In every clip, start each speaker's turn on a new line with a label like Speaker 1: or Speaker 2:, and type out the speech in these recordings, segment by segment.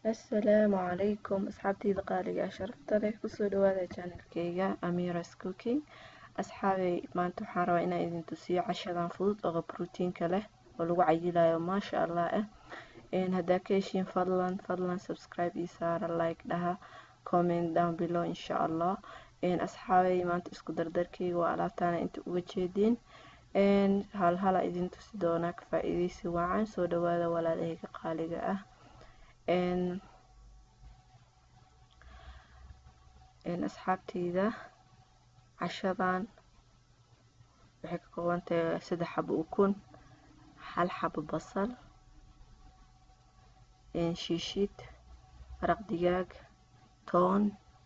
Speaker 1: assalaamu calaykum asxaabteyda qaaliga ah sharafta leh kusoo dhawaada channelkeyga amiras cooking asxaabey maanta waxaan rabaa inaan idin tusiyo cashadan fudud oo brotiinka leh oo lagu cayilayo maasha allah ah haddaa ka heshiin fadlan fadlan subscribe ii saara like dhaha comment down below insha allah asxaabey maanta isku dardarkeyga waa alaabtaana inta uga jeediin hal hala idin tusi doonaa ka faa-iideysi wacan soo dhawaada walaalaheyga qaaliga ah asxaabteyda cashadan waxay ka kooban tahay saddex xabo ukun hal xabo basal shiishid maraq digaag toon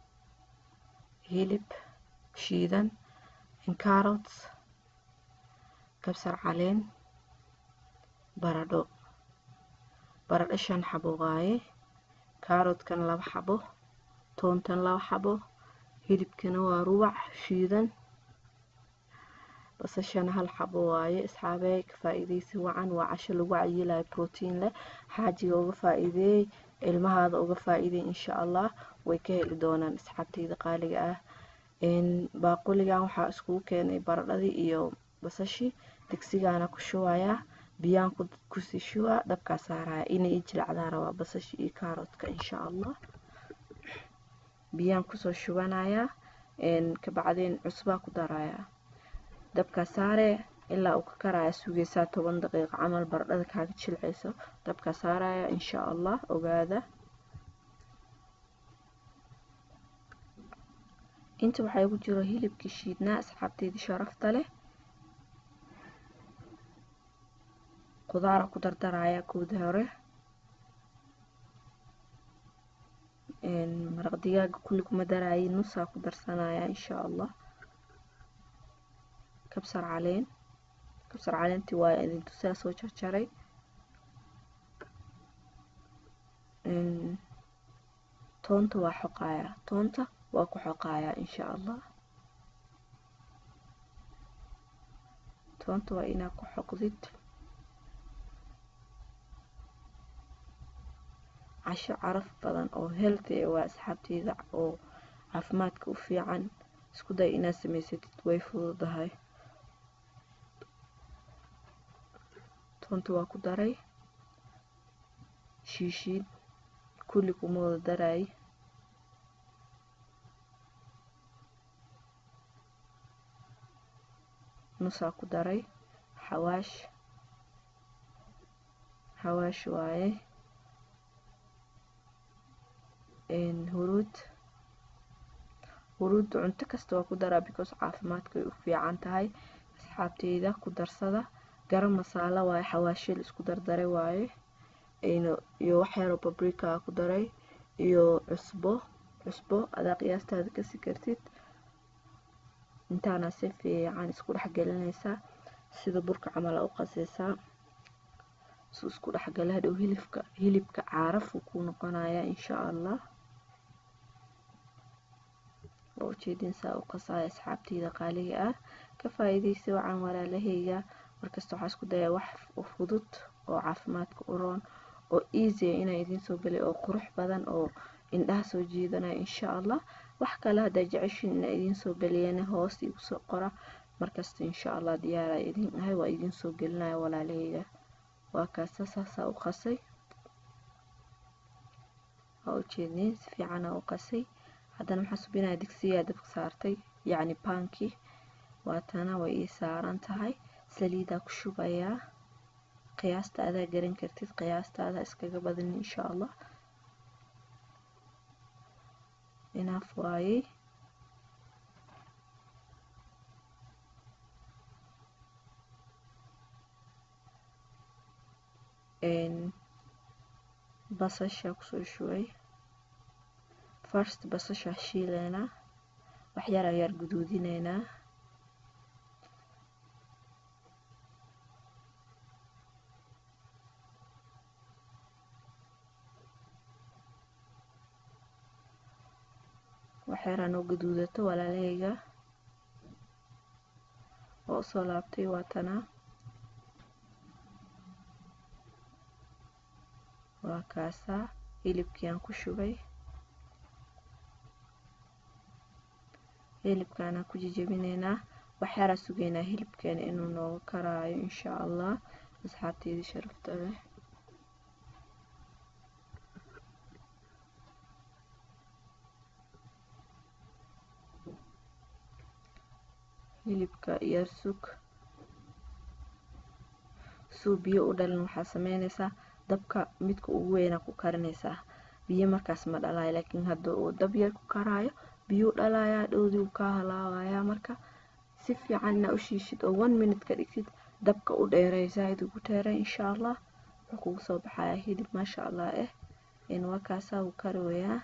Speaker 1: hilib shiidan carrots kabsar caleen baradho baradho shan xabo waaye kaaroodkan laba xabo toontan laba xabo hilibkana waa ruwac shiidan basashana hal xabo waaye asxaabey ka faa-iideysi wacan waa casho lagu cayilayo brotiin leh xaajiga uga faa-iideey ilmahaada uga faa-iideey insha allah way ka heli doonaan asxaabteyda qaaliga ah baaquligan waxaa iskugu keenay baradhadii iyo basashii digsigaana ku shubayaa biyaan kusii shubaa dabkaa saaraya inay i jilacdaan rabaa basasha iyo kaaroodka insha allah biyaan kusoo shubanayaa kabacdeen cusbaa ku darayaa dabkaa saaree ilaa uu ka karaya sugeysaa toban daqiiqo camal baradhada kaaga jilceyso dabkaa saaraya insha allah ogaada inta waxaa igu jiro hilibkii shiidnaa asxaabteydii sharafta leh qudaara ku dardaraya kooda hore maraq digaaga kulli kuma daraayi nusaa ku darsanaya insha allah kabsar caleen kabsar caleentii waa idin tusaa soo jarjaray toonta waa xoqayaa toonta waa ku xoqayaa insha allah toonta waa inaa ku xoqdid casho caraf badan oo healthy waa asxaabteyda oo caafimaadka u fiican isku day inaad samaysatid way fududahay toonta waa ku daray shiishiid kulli kuma wada daray nusaa ku daray xawaash xawaash waaye huruud huruudda cunto kasta waa ku daraa because caafimaadkay u fiican tahay asxaabteyda ku darsada garam masaala waaye xawaashil isku dardaray waaye iyo waxyaroo babrika ku daray iyo cusbo cusbo adaa qiyaastaada kasi kartid intaana si fiican isku dhexgelinaysaa sida burka camala u qaseysaa su isku dhexgala hadhow hilibka hilibka caarafuu kuu noqonayaa insha allah waa ujeedinsaa u qasaya asxaabteyda qaaliga ah ka faa-iideysa wacan walaalaheyga markasta waxaa isku dayaa wax fudud oo caafimaadka u roon oo easya inaa idiin soo gelay oo qurux badan oo indhaha soo jiidanaya insha allah wax kale haddaa jeceshiin inaa idiin soo geliyana hoos igu soo qora markasta insha allah diyaaraa idiin ahay waa idiin soo gelinaya walaalaheyga waa kaasa saasaa u qasay waa ujeedin si fiicana u qasay haddana maxaa subinaya digsiyaa dabka saartay yacni baankii waatana way ii saaran tahay saliidaa ku shubayaa qiyaasta adaa garan kartid qiyaastaada iskaga badan insha allah inaaf waayey basasha kusoo shubay first basasha shiileynaa waxyar ayaar guduudineynaa waxyaraan oo gaduudato walaalaheyga oo usoo laabtay waatanaa waa kaasaa hilibkii aan ku shubay hilibkaanaan ku jijabinaynaa waxyaaraa sugaynaa hilibkeena inuu nooga karaayo insha allah asxaabteydii sharafta leh hilibka iyo sug suu biyo u dhalin waxaa sameynaysaa dabka midka ugu weynaa ku karinaysaa biyo markaas ma dhalayo laakiin hadda uu dab yar ku karaayo biyuu dhalayaa dhowdii uu kaa halaawayaa marka si fiican inaa u shiishid oo one minute ka dhigtid dabka u dheeray zaaid ugu dheeray insha allah wuxuu kugu soo baxayaa hilib maasha allah eh waa kaasaa uu karawayaa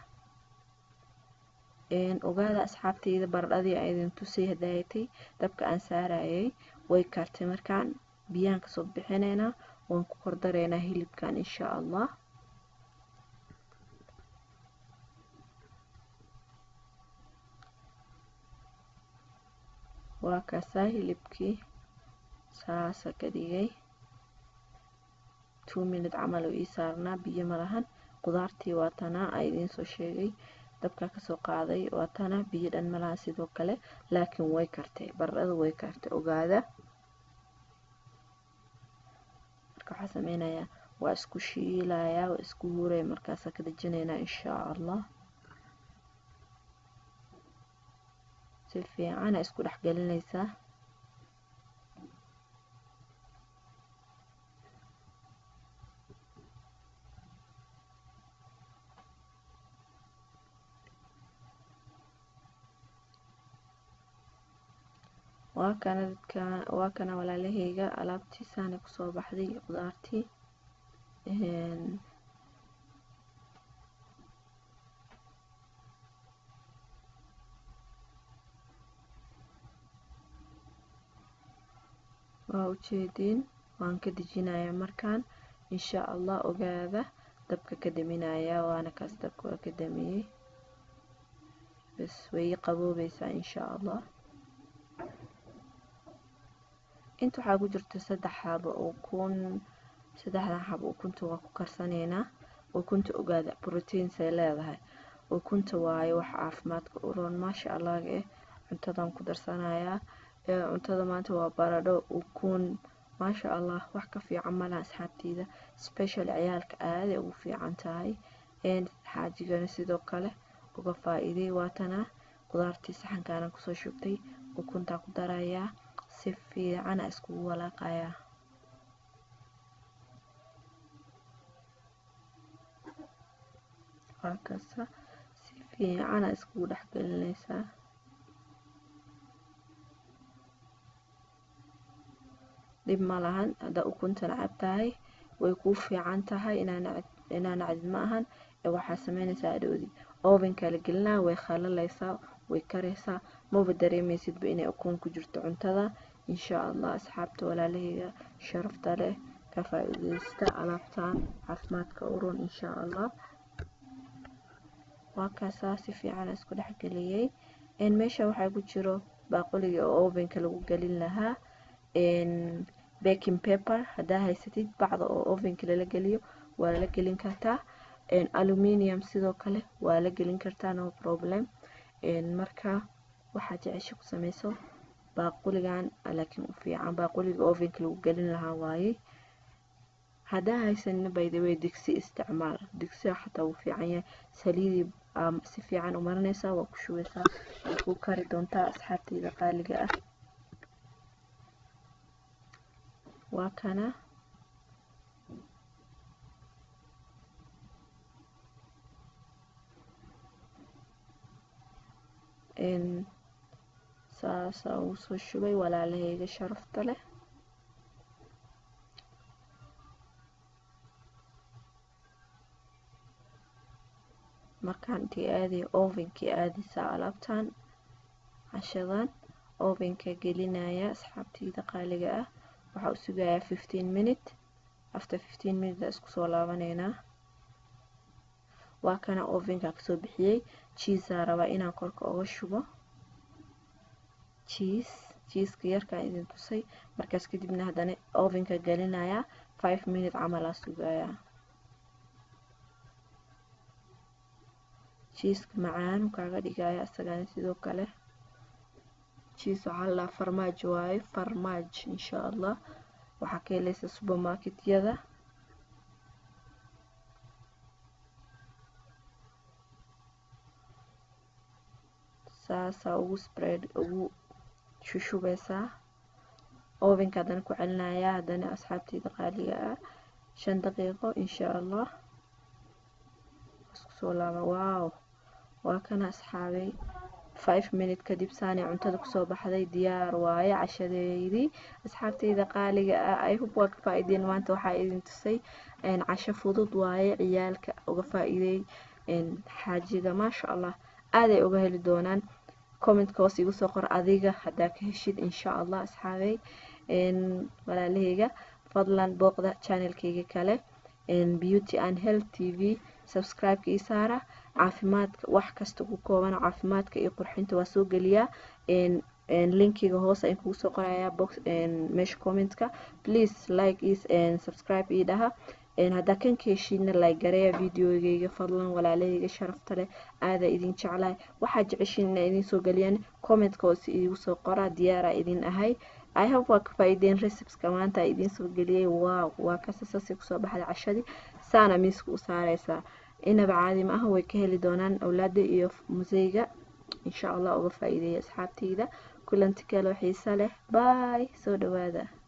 Speaker 1: ogaada asxaabteyda baradhadii aan idin tusay hadaayatay dabka aan saarayay way kartay markaan biyaan kasoo bixinaynaa waan ku kordaraynaa hilibkan insha allah waa kaasaa hilibkii saasa ka dhigay two minute camal oo ii saarnaa biyo malahan qudaartii waa tanaa a idiin soo sheegay dabkaa kasoo qaaday waa tana biyo dhan malaha sidoo kale laakiin way kartay baradhada way kartay ogaada marka waxaa sameynayaa waa isku shiilayaa waa isku huraya markaasaa ka dejinaynaa insha allah si fiicana isku dhex gelinaysaa waa kana dadka waa kana walaalaheyga alaabtiisaana kusoo baxday qudaartii waa ujeediin waan ka dejinayaa markaan insha allah ogaada dabka ka daminayaa waana kaas dabka waa ka damiyey bas way qaboobeysaa insha allah inta waxaa ku jirta saddex xabo ukun saddexdan xabo ukunta waa ku karsanaynaa ukunta ogaada brotiinsay leedahay ukunta waaye wax caafimaadka u roon maasha allah eh cuntadan ku darsanayaa cuntada maanta waa baradho ukun maasha allah wax ka fiican malaha asxaabteyda special ciyaalka aaday ugu fiican tahay xaajigana sidoo kale uga faa-iiday waatana qudaartii saxankaanan kusoo shubtay ukuntaa ku darayaa si fiicana iskugu walaaqayaa waa kasta si fiicana iskugu dhex gelinaysaa dhib ma lahan haddaa ukunta nacab tahay way kuu fiican tahay inaa nacdid ma ahan ee waxaa sameynaysaa adhowdii ovenkaa la gelinaa way khalalaysaa way karaysaa maba dareemeysidba inay ukun ku jirto cuntada insha allah asxaabta walaalaheyga sharafta leh ka faa-iideysta alaabtan caafimaadka u run insha allah waa kaasaa si fiican isku dhexgeliyey meesha waxaa ku jiro baaquliga oo ovenka lagu gelin lahaa baking paper haddaa haysatid bacda oo ovenka lala geliyo waa la gelin kartaa aluminium sidoo kale waa la gelin kartaa no problem marka waxaa jecesha ku sameyso baaquligan laakiin u fiican baaquliga ovenka lagu gelin lahaa waaye haddaa haysanina by the way digsi isticmaal digsiga xataa wuu fiican yahay saliidii si fiican u marinaysaa waa ku shubeysaa way ku kari doontaa asxaabteyda qaaliga ah waa kana saasaa uu soo shubay walaalaheyga sharafta leh markaan intii aadaya ovenkii aadaysaa alaabtan cashadan ovenka gelinaya asxaabteyda qaaliga ah waxaa u sugayaa fifteen minute after fifteen minute isku soo laabaneynaa waa kana ovenka kasoo bixiyey jiisaa rabaa inaan korka oga shubo jiis jiiska yarkaan idin tusay markaas kadibna haddana ovenka gelinayaa five minute camalaa sugayaa jiiska macaanu kaaga dhigaya isagana sidoo kale jiis waxaa la dhahaa farmaajo waaye farmaaj insha allah waxaa ka helaysa supermarketyada saasaa ugu spread ugu shushubeysaa ovenka haddana ku celinaya haddana asxaabteyda qaaliga ah shan daqiiqo insha allah isku soo laaba wow waa kana asxaabay five minute kadib saanay cuntada kusoo baxday diyaar waaye cashadeydii asxaabteyda qaaliga ah i hope waa ka faa-ideen maanta waxaa idin tusay casho fudud waaye ciyaalka uga faa-iideey xaajiga maasha allah aaday uga heli doonaan commentka hoos igu soo qor adiga haddaa ka heshid insha allah asxaabey walaalaheyga fadlan booqda channelkeyga kale beauty and health t v subscribe-ka ii saara caafimaadka wax kasta ku kooban caafimaadka iyo qurxinta waa soo geliyaa linkiga hoose ayaan kugu soo qorayaa box meesha commentka please like is subscribe ii dhaha haddaa kan ka heshiidna like gareeya videogeyga fadlan walaalaheyga sharafta leh aadaa idin jeclahay waxaa jeceshiin inaa idin soo geliyaan commentka hoose iigu soo qoraa diyaaraa idin ahay i hope waa ka faa-ideen recipska maanta idiin soo geliyay wow waa kasasasi kusoo baxday cashadii saana miiska u saareysaa inaba caadi ma aha way ka heli doonaan awlaada iyo museyga insha allah uga faa-iideeya asxaabteyda kulanti kaloo xiisa leh baay soo dhawaada